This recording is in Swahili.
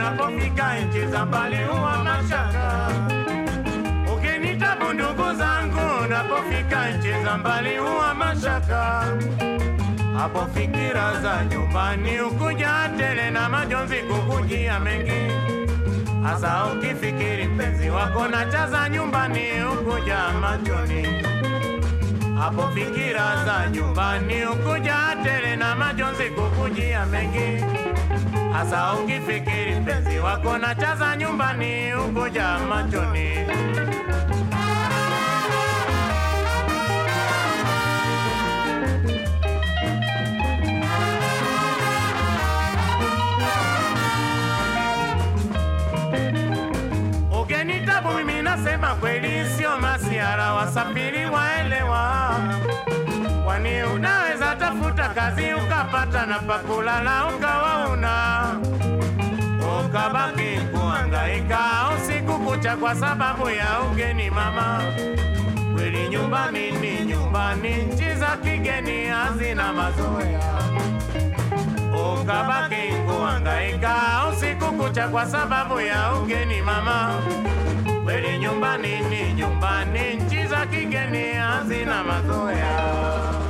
unapofika nchi za mbali huwa mashaka. Ukinitabu ndugu zangu, unapofika nchi za mbali huwa mashaka. Hapo fikira za nyumbani ukuja tele na majonzi kukujia mengi, hasa ukifikiri mpenzi wako na chaza nyumbani ukuja machoni. Hapo fikira za nyumbani ukuja tele na majonzi kukujia mengi, hasa ukifikiri mpenzi wako na chaza nyumbani ukuja machoni. Ugenitabu mimi nasema kweli, sio masiara, wasafiri waelewa. Kwani unaweza tafuta kazi ukapata na pakulala ukawa una ukabaki kuhangaika usiku kucha kwa sababu ya ugeni mama. Kweli nyumbani ni nyumbani, nchi za kigeni hazina mazoea ukabaki kuhangaika usiku kucha kwa sababu ya ugeni mama. Kweli nyumbani ni nyumbani, nchi za kigeni hazina mazoea.